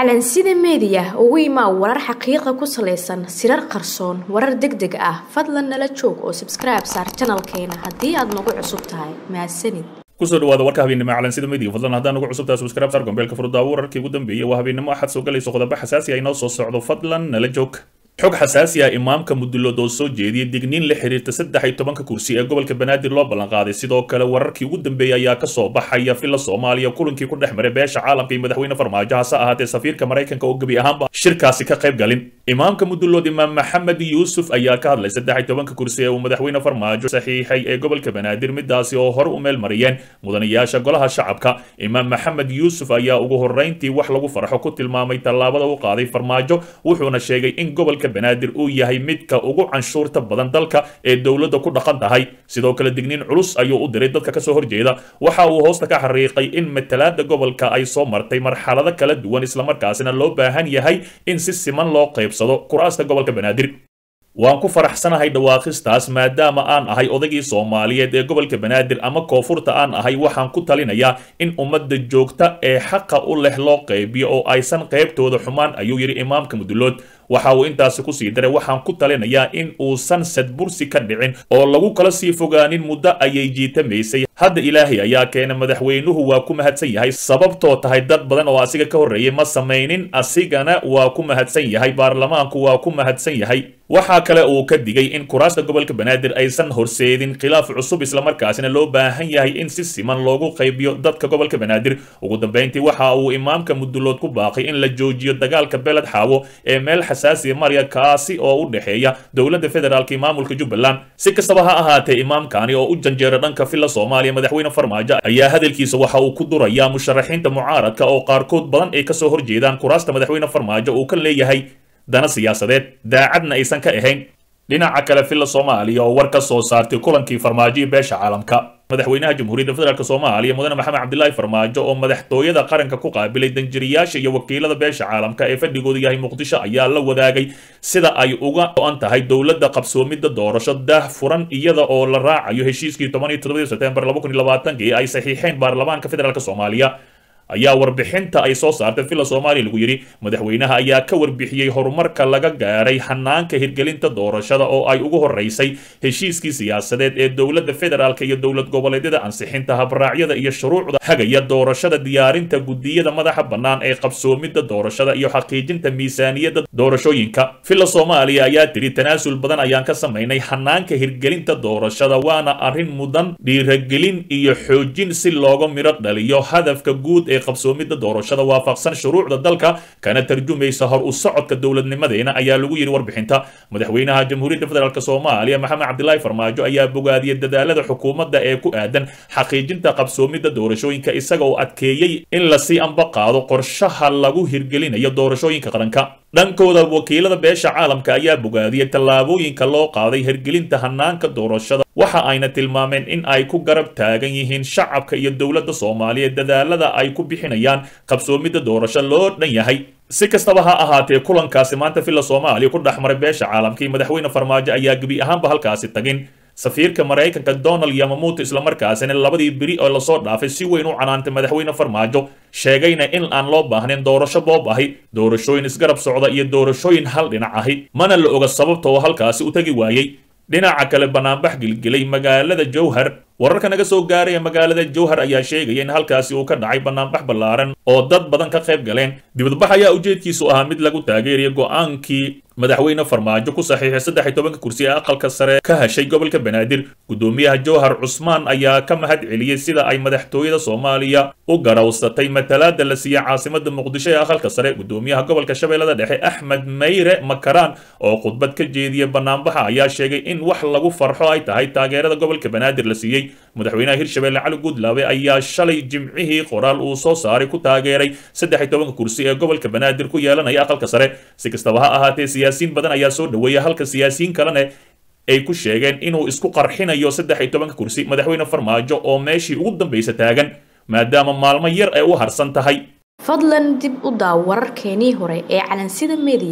calansida meediya ugu imaa warar xaqiiqa ku salaysan sirar qarsoon warar deg deg ah fadlan nala joog oo sabskribe saar janalkeena haddii aad nagu cusub tahay mahadsanid kusoo dhawaada warka habeennimo calansida media fadlan haddaan ugu cusubtahay subscribe sar gombeelka furdaawo wararkii ugu dambeeyay waa habeennimo axad soo galayso qodobo xasaasi ah inoo soo socdo fadlan nala joog xog xasaasi ah imaamka mudulood oo soo jeediyay digniin la xiriirta saddex iyo tobanka kursi ee gobolka banaadir loo ballanqaaday sidoo kale wararkii ugu dambeeyay ayaa kasoo baxaya filla soomaaliya kulankii ku dhex maray beesha caalamka iyo madaxweyne farmaajo hase ahaatee safiirka maraykanka oo gebi ahaanba shirkaasi ka qayb galin imaamka mudulood imaam maxamed yuusuf ayaa ka hadlay saddex iyo tobanka kursi ee uu madaxweyne farmaajo saxiixay ee gobolka banaadir midaasi oo hore u meel mariyeen mudanayaasha golaha shacabka imaam maxamed yuusuf ayaa ugu horreyntii wax lagu farxo ku tilmaamay tallaabada u qaaday farmaajo wuxuuna sheegay in gobolka banaadir uu yahay midka ugu canshuurta badan dalka ee dowladda ku dhaqan tahay sidoo kale digniin culus ayuu u diray dadka kasoo horjeeda waxa uu hoosta ka xariiqay in matalaada gobolka ay soo martay marxalado kala duwan islamarkaasina loo baahan yahay in si siman loo qaybsado kuraasta gobolka banaadir waan ku faraxsanahay dhawaaqistaas maadaama aan ahay odaygii soomaaliyeed ee gobolka banaadir ama koonfurta aan ahay waxaan ku talinayaa in ummadda joogta ee xaqa u leh loo qaybiyo oo aysan qaybtooda xumaan ayuu yidhi imaamka mudulood waxa uu intaasi kusii daray waxaan ku talinayaa in uusan sadbursi ka dhicin oo lagu kala sii fogaanin muddo ayay jiitamaysay hadda ilaahay ayaa keena madaxweynuhu waa ku mahadsan yahay sababtoo tahay dad badan oo asiga ka horreeyay ma samaynin asigana waa ku mahadsan yahay baarlamaanku waa ku mahadsan yahay waxaa kale uu ka digay in kuraasta gobolka banaadir aysan horseedin khilaaf cusub islamarkaasina loo baahan yahay in si siman loogu qaybiyo dadka gobolka banaadir ugu dambeyntii waxa uu imaamka mudulood ku baaqay in la joojiyo dagaalka beled xaawo ee meel xasaasiya marya kaasi oo u dhexeeya dowladda federaalk iyo maamulka jubbaland si kastaba ha ahaatee imaamkani oo u janjeera dhanka filla soomaaliya madaxweyne farmaajo ayaa hadalkiisa waxa uu ku durayaa musharaxiinta mucaaradka oo qaarkood badan ay kasoo horjeedaan kuraasta madaxweyne farmaajo uu ka leeyahay dana siyaasadeed daacadna aysan ka ahayn dhinaca kale filla soomaaliya oo war ka soo saartay kulankii farmaajo iyo beesha caalamka madaxweynaha jamhuuriyadda federaalk soomaaliya mudane maxamed cabdilaahi farmaajo oo madaxtooyada qaranka ku qaabilay danjiriyaasha iyo wakiilada beesha caalamka ee fadhigoodu yahay muqdisho ayaa la wadaagay sida ay uga go-an tahay dowladda qabsoomidda doorasho daah furan iyada oo la raacayo heshiiskii toban iyo todobadii sebtembar laba kun iyo labaatanki ay saxiixeen baarlamaanka federaalk soomaaliya ayaa warbixinta ay soo saartay villa soomaaliya lagu yidhi madaxweynaha ayaa ka warbixiyey horumarka laga gaaray hanaanka hirgelinta doorashada oo ay ugu horeysay heshiiskii siyaasadeed ee dowladda federaalk iyo dowlad goboleedyada ansixinta habraacyada iyo shuruucda hagaya doorashada diyaarinta gudiyada madaxa bannaan ee qabsoomidda doorashada iyo xaqiijinta miisaaniyadda doorashooyinka villa soomaaliya ayaa tidhi tanaasul badan ayaan ka samaynay hanaanka hirgelinta doorashada waana arrin mudan dhiiragelin iyo xoojin si looga midho dhaliyo hadafka guud ee qabsoomidda doorashada waafaqsan shuruucda dalka kana tarjumaysa hor u socodka dowladnimadeena ayaa lagu yidhi warbixinta madaxweynaha jamhuuriyadda federaalk soomaaliya maxamed cabdilaahi farmaajo ayaa bogaadiyey dadaalada xukuumadda ee ku aadan xaqiijinta qabsoomidda doorashooyinka isaga oo adkeeyey in lasii amba qaado qorshaha lagu hirgelinayo doorashooyinka qaranka dhankooda wakiilada beesha caalamka ayaa bogaadiyey tallaabooyinka loo qaaday hirgelinta hanaanka doorashada waxa ayna tilmaameen in ay ku garab taagan yihiin shacabka iyo dowladda soomaaliyeed dadaalada ay ku bixinayaan qabsoomidda doorasho loo dhan yahay si kastaba ha ahaatee kulankaasi maanta villa soomaaliya ku dhex maray beesha caalamka iyo madaxweyne farmaajo ayaa gebi ahaanba halkaasi tagin safiirka maraykanka donald yamamuuto islamarkaasina labadii beri oo lasoo dhaafay si weyn u canaantay madaxweyne farmaajo sheegayna in aan loo baahnayn doorasho boob ahi doorashooyin isgarab socda iyo doorashooyin hal dhinac ahi mana la oga sababta oo halkaasi u tegi waayey dhinaca kale banaanbax gilgilay magaalada jowhar wararka naga soo gaaraya magaalada jowhar ayaa sheegaya in halkaasi uu ka dhacay banaanbax ballaaran oo dad badan ka qayb galeen dibadbax ayaa ujeedkiisu ahaa mid lagu taageeraya go-aankii madaxweyne farmaajo ku saxiixay saddex iyo tobanka kursi ee aqalka sare ka heshay gobolka banaadir guddoomiyaha jowhar cusmaan ayaa ka mahad celiyey sida ay madaxtooyada soomaaliya u garawsatay matalaada la siiyey caasimada muqdisho ee aqalka sare guddoomiyaha gobolka shabeellada dhexe axmed mayre makaraan oo khudbad ka jeediyey banaanbaxa ayaa sheegay in wax lagu farxo ay tahay taageerada gobolka banaadir la siiyey madaxweynaha hirshabelle cali guudlaabe ayaa shalay jimcihii qoraal uu soo saaray ku taageeray saddex iyo tobanka kursi ee gobolka banaadir ku yeelanaya aqalka sare si kastaba ha ahaatee siyaasiyiin badan ayaa soo dhoweeya halka siyaasiyiin kalene ay ku sheegeen inuu isku qarxinayo saddex iyo tobanka kursi madaxweyne farmaajo oo meeshii ugu dambaysa taagan maadaama maalmo yar ay u harsan tahay fadlan dib u daaw wararkeenii hore ee calansida meediya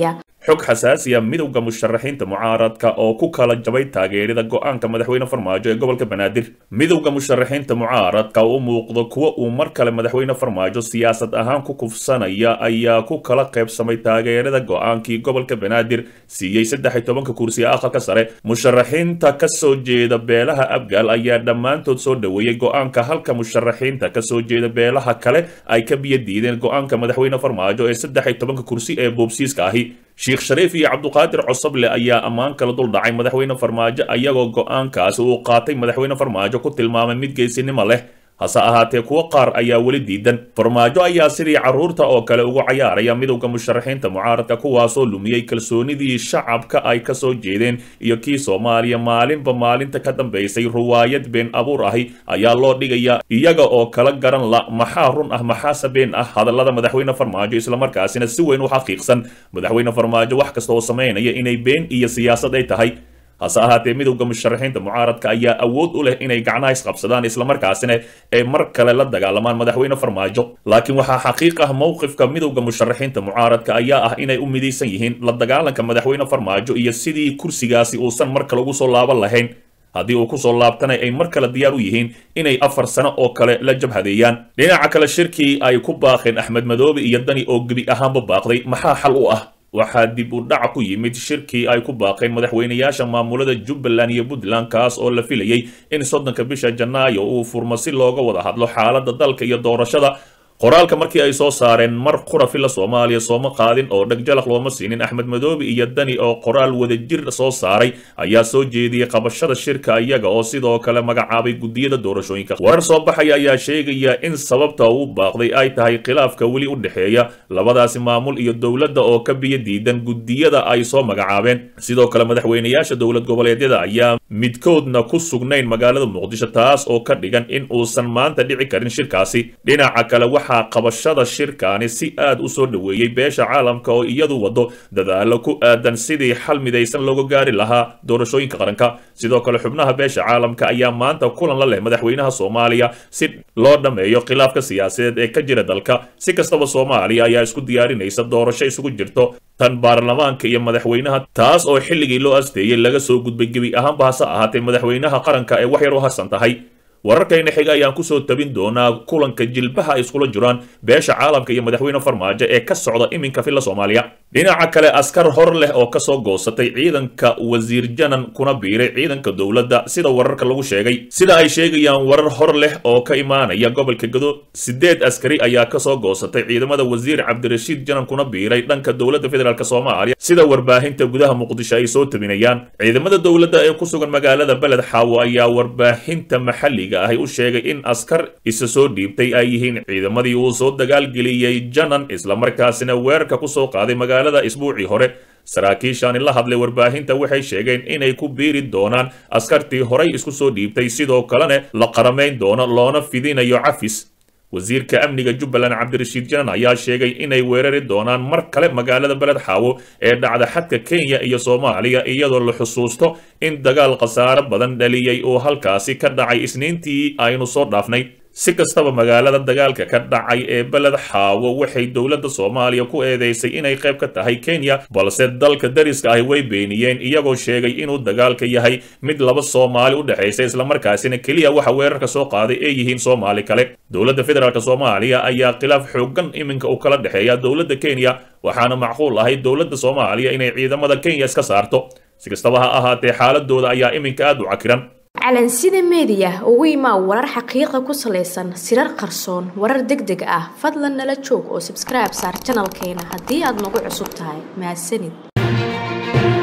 xog xasaasiya midowda musharaxiinta mucaaradka oo ku kala jabay taageerida go-aanka madaxweyne farmaajo ee gobolka banaadir midowda musharaxiinta mucaaradka u muuqdo kuwa uu mar kale madaxweyne farmaajo siyaasad ahaan ku kufsanaya ayaa ku kala qaybsamay taageerada go-aankii gobolka banaadir siiyey saddex iyo tobanka kursi ee aqalka sare musharaxiinta kasoo jeeda beelaha abgaal ayaa dhammaantood soo dhoweeyey go-aanka halka musharaxiinta kasoo jeeda beelaha kale ay ka biyo diideen go-aanka madaxweyne farmaajo ee saddex iyo tobanka kursi ee boobsiiska ahi sheekh shariif iyo cabduqaadir cosoble ayaa ammaan kala dul dhacay madaxweyne farmaajo ayagoo go-aankaasi uu qaatay madaxweyne farmaajo ku tilmaamay mid geesinimo leh hase ahaatee kuwo qaar ayaa weli diidan farmaajo ayaa sidii carruurta oo kale ugu cayaaraya midowda musharaxiinta mucaaradka kuwaasoo lumiyey kalsoonidii shacabka ay kasoo jeedeen iyo kii soomaaliya maalinba maalinta ka dambaysay ruwaayad been abuur ahi ayaa loo dhigaya iyaga oo kala garan la maxaa run ah maxaase been ah hadallada madaxweyne farmaajo islamarkaasina si weyn u xaqiiqsan madaxweyne farmaajo wax kasta oo samaynaya inay been iyo siyaasad ay tahay hase ahaatee midowda musharaxiinta mucaaradka ayaa awood u leh inay gacnaha isqabsadaan islamarkaasina ay mar kale la dagaalamaan madaxweyne farmaajo laakiin waxaa xaqiiq ah mowqifka midowda musharaxiinta mucaaradka ayaa ah inay u midaysan yihiin la dagaalanka madaxweyne farmaajo iyo sidii kursigaasi uusan mar kale ugu soo laaban lahayn haddii uu kusoo laabtana ay mar kale diyaar u yihiin inay afar sano oo kale la jabhadeeyaan dhinaca kale shirkii ay ku baaqeen axmed madoobe iyo dani oo gebi ahaanba baaqday maxaa xal u ah waxaa dib u dhac ku yimid shirkii ay ku baaqeen madaxweynayaasha maamulada jubbaland iyo puntland kaas oo la filayey in soddonka bisha janaayo uu furmo si looga wada hadlo xaaladda dalka iyo doorashada qoraalka markii ay soo saareen mar qura fila soomaaliya sooma qaadin oo dhegjalaq looma siinin axmed madoobe iyo dani oo qoraal wadajir soo saaray ayaa soo jeediyey qabashada shirka iyaga oo sidoo kale magacaabay guddiyada doorashooyinka warar soo baxaya ayaa sheegaya in sababta uu baaqday ay tahay khilaafka weli u dhexeeya labadaasi maamul iyo dowladda oo ka biyo diidan guddiyada ay soo magacaabeen sidoo kale madaxweynayaasha dowlad goboleedyada ayaa midkoodna ku sugnayn magaalada muqdisho taas oo ka dhigan in uusan maanta dhici karin shirkaasi dhinaca kale waxaa qabashada shirkaani si aad u soo dhoweeyey beesha caalamka oo iyadu wado dadaalo ku aadan sidii xal midaysan looga gaari lahaa doorashooyinka qaranka sidoo kale xubnaha beesha caalamka ayaa maanta kulan la leh madaxweynaha soomaaliya si loo dhammeeyo khilaafka siyaasadeed ee ka jira dalka si kastaba soomaaliya ayaa isku diyaarinaysa doorasho isugu jirto tan baarlamaanka iyo madaxweynaha taas oo xilligii loo asteeyey laga soo gudbay gebi ahaanba hase ahaatee madaxweynaha qaranka ee wax yar u harsan tahay wararkayna xiga ayaan kusoo tabin doonaa kulanka jilbaha ay iskula jiraan beesha caalamka iyo madaxweyne farmaajo ee ka socda iminka filla soomaaliya dhinaca kale askar hor leh oo kasoo goosatay ciidanka wasiir janan kuna biiray ciidanka dowladda sida wararka lagu sheegay sida ay sheegayaan warar hor leh oo ka imaanaya gobolka gado sideed askari ayaa kasoo goosatay ciidamada wasiir cabdirashiid janan kuna biiray dhanka dowladda federaalk soomaaliya sida warbaahinta gudaha muqdisho ay soo tabinayaan ciidamada dowladda ee ku sugan magaalada beled xaawo ayaa warbaahinta maxalliga ahi u sheegay in askar isa soo dhiibtay ay yihiin ciidamadii uu soo dagaalgeliyey janan islamarkaasina weerarka kusoo qaaday magaalada isbuucii hore saraakiishaani la hadlay warbaahinta waxay sheegeen inay ku biiri doonaan askartii horay isku soo dhiibtay sidoo kalena la qaramayn doono loona fidinayo cafis wasiirka amniga jubbaland cabdirashiid janan ayaa sheegay inay weerari doonaan mar kale magaalada beled xaawo ee dhacda xadka kenya iyo soomaaliya iyadoo la xusuusto in dagaal khasaare badan dhaliyey oo halkaasi ka dhacay isniintii aynu soo dhaafnay si kastaba magaalada dagaalka ka dhacay ee beled xaawo waxay dowladda soomaaliya ku eedeysay inay qayb ka tahay kenya balse dalka dariska ahi way beeniyeen iyagoo sheegay inuu dagaalka yahay mid laba soomaali u dhexaysa islamarkaasina keliya waxa weerarka soo qaaday ee yihiin soomaali kale dowladda federaalk soomaaliya ayaa khilaaf xoogan iminka u kala dhexeeya dowladda kenya waxaana macquul ahay dowladda soomaaliya inay ciidamada kenya iska saarto si kastaba ha ahaatee xaaladooda ayaa iminka aad u cakiran calansida meediya ugu imaa warar xaqiiqa ku salaysan sirar qarsoon warar deg deg ah fadlan nala joog oo sabskribe saar janalkeena haddii aad nagu cusub tahay mahadsanid